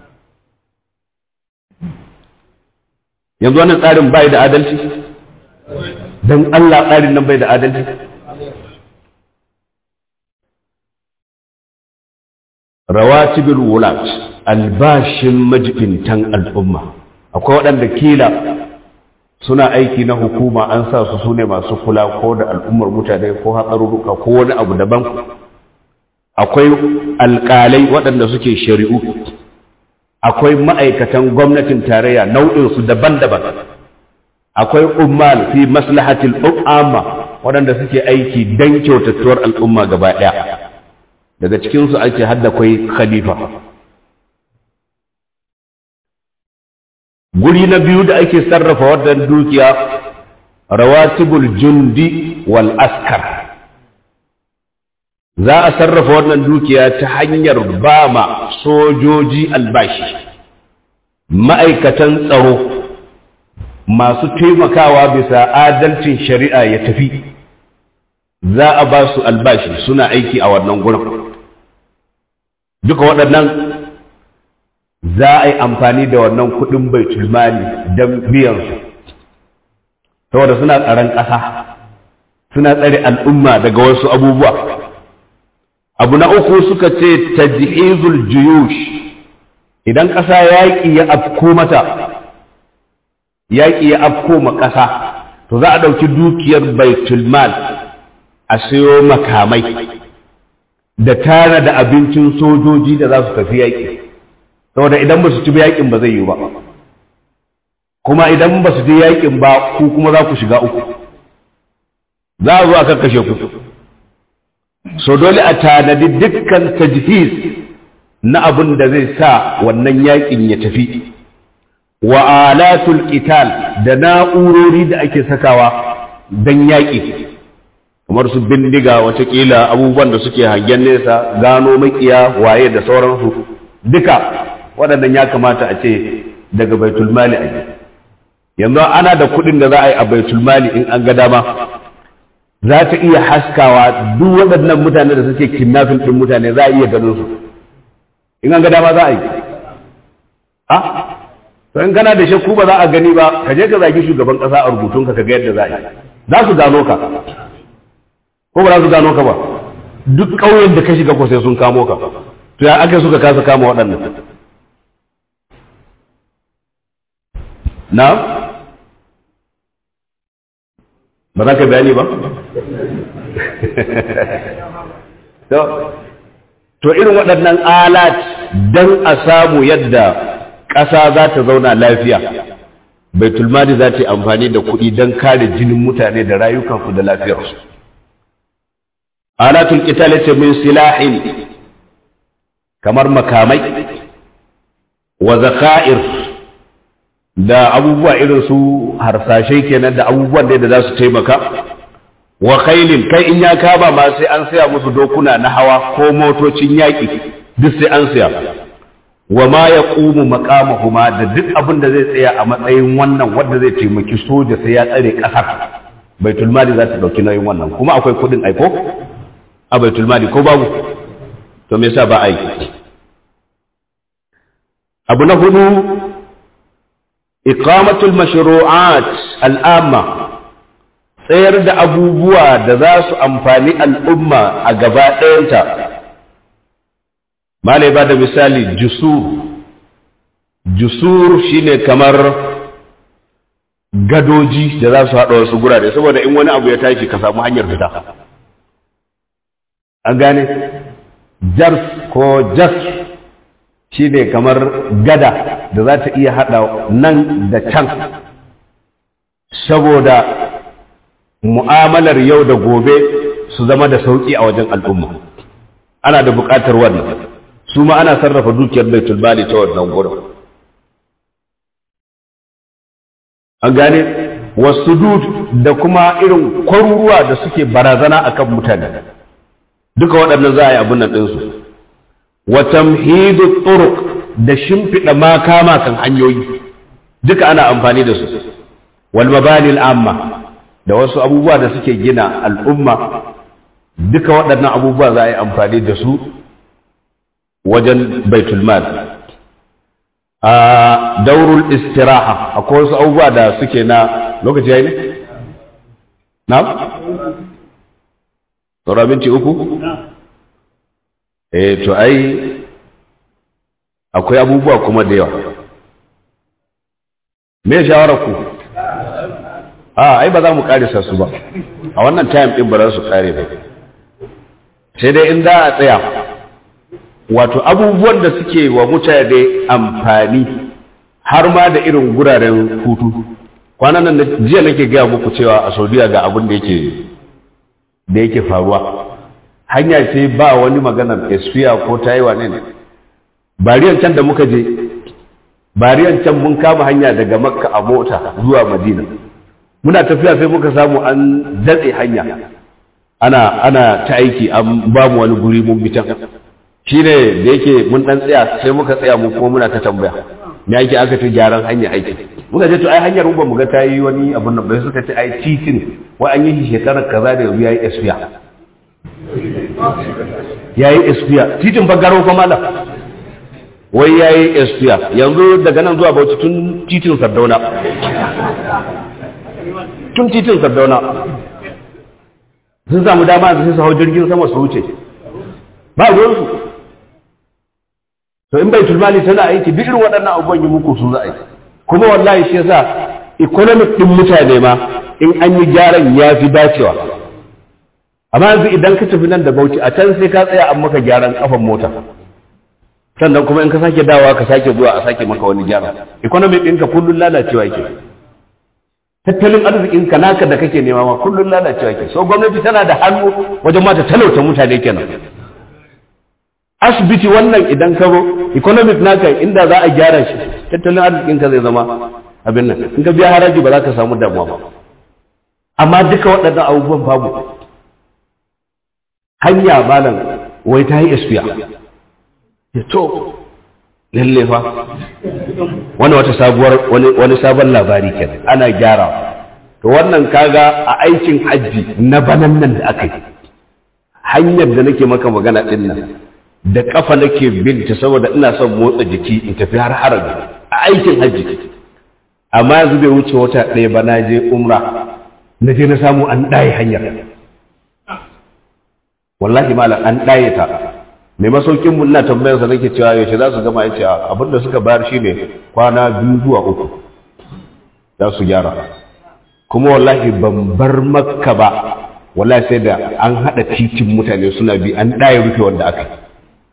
yanzu wannan tsarin bai da adalci don Allah tsarin nan bai da adalci rawatibul wulat albashin majibintan al'umma akwai waɗanda kila suna aiki na hukuma an sa su sune masu kula ko da al'ummar mutane ko hatsarurruka ko wani abu daban akwai alƙalai waɗanda suke shari'u akwai ma'aikatan gwamnatin tarayya nau'insu daban-daban akwai ummal fi maslahatil umma waɗanda suke aiki don kyautattuwar al'umma gaba ɗaya daga cikinsu ake hadda kwai khalifa guri na biyu da ake sarrafa wannan dukiya rawatibul jundi wal askar za a sarrafa wannan dukiya ta hanyar ba ma sojoji albashi ma'aikatan tsaro masu taimakawa bisa adalcin shari'a ya tafi za a ba su albashi suna aiki a wannan gurin duka waɗannan za a yi amfani da wannan kuɗin baitul mali don biyansu saboda suna tsaron ƙasa suna tsare al'umma daga wasu abubuwa abu na uku suka ce tajhizul juyush idan ƙasa yaƙi ya afko mata yaƙi ya afko ma ƙasa to za a ɗauki dukiyar baitul mal a sayo makamai da tara da abincin sojoji da za su tafi yaƙi saboda idan ba su ci yaƙin ba zai yi ba kuma idan ba su je yaƙin ba ku kuma za ku shiga uku za a zo a kakkashe ku so dole a tanadi dukkan tajhiz na abin da zai sa wannan yaƙin ya tafi wa alatul qital da na'urori da ake sakawa don yaƙi kamar su bindiga watakila abubuwan da suke hangen nesa gano makiya waye da sauransu duka waɗannan ya kamata a ce daga baitul mali a yi yanzu ana da kuɗin da za a yi a baitul mali in an ga dama za ta iya haskawa duk waɗannan mutane da suke kidnapping ɗin mutane za a iya ganin su in an ga dama za a yi a to in kana da shakku ba za a gani ba ka je ka zagi shugaban ƙasa a rubutunka ka ga yadda za a yi za su gano ka ko ba za su gano ka ba duk ƙauyen da ka shiga ko sai sun kamo ka to ya aka suka kasa kama waɗannan na ba za ka bayani ba to irin waɗannan alat don a samu yadda ƙasa za ta zauna lafiya baitulmali za ta yi amfani da kuɗi don kare jinin mutane da rayukansu da lafiyarsu alatul qital ce min silahin kamar makamai wa zaka'ir da abubuwa irin su harsashe kenan da abubuwan da za su taimaka wa khailin kai in ya kaba ma sai an saya musu dokuna na hawa ko motocin yaƙi duk sai an saya wa ma ya ƙumu maƙamahuma da duk abin da zai tsaya a matsayin wannan wanda zai taimaki soja sai ya tsare ƙasar baitul mali za ta ɗauki nauyin wannan kuma akwai kuɗin aiko a baitul mali ko babu to me yasa ba a yi abu na hudu iqamatul mashru'at al'amma tsayar da abubuwa da za su amfani al'umma a gaba ɗayanta malai ba da misali jusur jusur shine kamar gadoji da za su haɗa wasu gurare saboda in wani abu ya tashi ka samu hanyar fita an gane jars ko jas shi ne kamar gada da za ta iya haɗa nan da can saboda mu'amalar yau da gobe su zama da sauƙi a wajen al'umma ana da buƙatar wannan su ma ana sarrafa dukiyar baitul mali ta wannan gurin an gane wasu da kuma irin kwaruruwa da suke barazana akan mutane duka waɗannan za a yi abin nan ɗinsu wa tamhidu turuq da shimfiɗa makama kan hanyoyi duka ana amfani da su wal mabani amma da wasu abubuwa da suke gina al'umma duka waɗannan abubuwa za a yi amfani da su wajen baitul mal a daurul istiraha akwai wasu abubuwa da suke na lokaci yayi ne na sauran minti uku eh to ai akwai abubuwa kuma da yawa me shawarar ku a ai ba za mu karisa su ba a wannan time din ba za su kare ba sai dai in da a tsaya wato abubuwan da suke wa mutane amfani har ma da irin guraren hutu kwanan nan jiya nake gaya muku cewa a saudiya ga abin da yake da yake faruwa hanya ce ba wani maganar espiya ko taiwa ne bariyan can da muka je bariyan can mun kama hanya daga makka a mota zuwa madina muna tafiya sai muka samu an datse hanya ana ana ta aiki an ba mu wani guri mun bitan shi ne da yake mun dan tsaya sai muka tsaya mu kuma muna ta tambaya me ake aka ta gyaran hanya aiki muka ce to ai hanyar ba mu ga ta yi wani abun nan bai suka ce ai titin wai an yi shi shekarar kaza da yanzu yayi espiya yayi espiya titin ba garo fa malam wai yayi espiya yanzu daga nan zuwa Bauchi tun titin Sardauna tun titin Sardauna sun samu dama da su hau jirgin sama su wuce ba ruwansu to in bai tulmali tana aiki duk irin waɗannan abubuwan yi muku su za a yi kuma wallahi shi yasa economic din mutane ma in an yi gyaran ya fi dacewa amma yanzu idan ka tafi nan da bauchi a can sai ka tsaya an maka gyaran kafan mota sannan kuma in ka sake dawowa ka sake zuwa a sake maka wani gyara economic ɗinka kullum lalacewa yake tattalin arzikin ka naka da kake nema ma kullum lalacewa yake so gwamnati tana da hannu wajen mata talauta mutane kenan asibiti wannan idan ka zo economic naka inda za a gyara shi tattalin arzikin ka zai zama abin nan in ka biya haraji ba za ka samu damuwa ba amma duka waɗannan abubuwan babu hanya malam wai ta yi espiya ya to lalle fa wani wata sabuwar wani sabon labari kenan ana gyara to wannan kaga a aikin hajji na banan nan da aka yi hanyar da nake maka magana din nan da kafa nake binta saboda ina son motsa jiki in tafi har harabi a aikin hajji amma yanzu bai wuce wata ɗaya ba na je umra na je na samu an ɗaye hanyar wallahi malam an ɗaye ta mai masaukin mu ina tambayar sa nake cewa yaushe za su gama yace abin da suka bayar shine kwana biyu zuwa uku za su gyara kuma wallahi ban bar makka ba wallahi sai da an haɗa titin mutane suna bi an ɗaye rufe wanda aka yi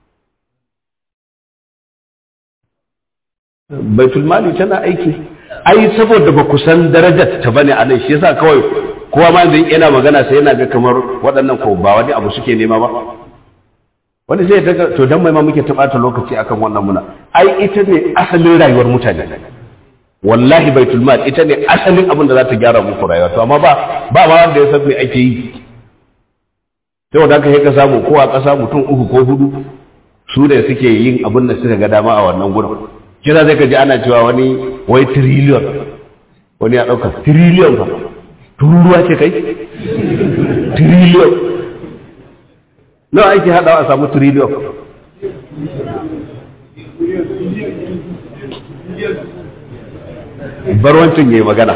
baitul mali tana aiki ai saboda ba ku san darajar ta bane a nan shi yasa kawai kowa ma zai yana magana sai yana ga kamar waɗannan ko ba wani abu suke nema ba wani zai daga to dan mai ma muke tabata lokaci akan wannan muna ai ita ne asalin rayuwar mutane wallahi baitul mal ita ne asalin abin da za ta gyara muku rayuwa to amma ba ba ma wanda ya san me ake yi sai wanda aka yi ka samu ko a ƙasa mutum uku ko hudu su da suke yin abin da suka ga dama a wannan gurin kira zai kaji ana cewa wani wai trillion wani ya ɗauka trillion ba tururuwa ce kai trillion nawa ake haɗawa a samu trillion barwancin ya yi magana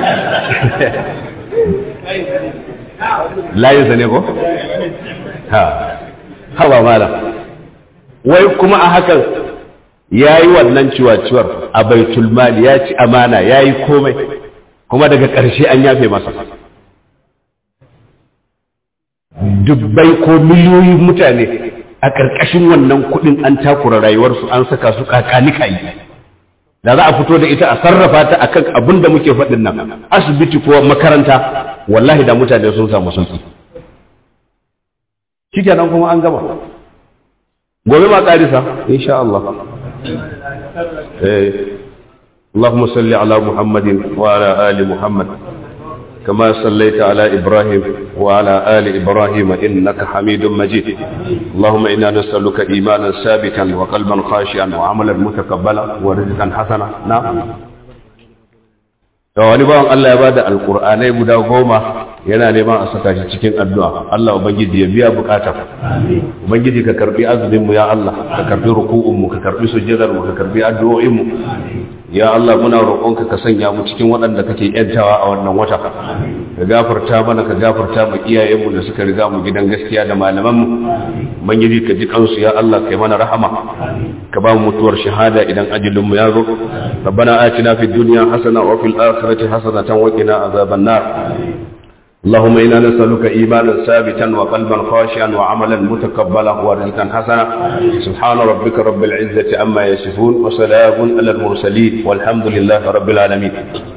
layinsa ne ko? ha hawa mala wai kuma a hakan ya yi wannan ciwaciwar a baitul mali ya ci amana ya yi komai kuma daga ƙarshe an yafe masa dubbai ko miliyoyin mutane a ƙarƙashin wannan kuɗin an takura rayuwarsu an saka su kakanika yi da za a fito da ita a sarrafa ta akan abin da muke faɗin nan asibiti ko makaranta wallahi da mutane sun samu sauki shikenan kuma an gama gobe ma ƙarisa insha Allah eh اللهم صل على محمد وعلى آل محمد كما صليت على إبراهيم وعلى آل إبراهيم إنك حميد مجيد اللهم إنا نسألك إيمانا ثابتا وقلبا خاشعا وعملا متقبلا ورزقا حسنا نعم da wani bawan Allah ya bada alkur'anai guda goma yana neman a saka shi cikin addu'a Allah ubangiji ya biya bukata ubangiji ka karbi azumin mu ya Allah ka karbi ruku'un mu ka karbi sujjadar mu ka karbi addu'o'in mu ya Allah muna roƙonka ka sanya mu cikin waɗanda kake yantawa a wannan wata ka gafarta mana ka gafarta mu iyayenmu da suka riga mu gidan gaskiya da malaman mu ubangiji ka ji kansu ya Allah kai mana rahama ka ba mu mutuwar shahada idan ajalin mu ya zo rabbana atina fid dunya hasana wa fil akhirati hasanatan wa qina azaban nar اللهم إنا نسألك إيمانا ثابتا وقلبا خاشعا وعملا متقبلا ورزقا حسنا سبحان ربك رب العزة عما يصفون وسلام على المرسلين والحمد لله رب العالمين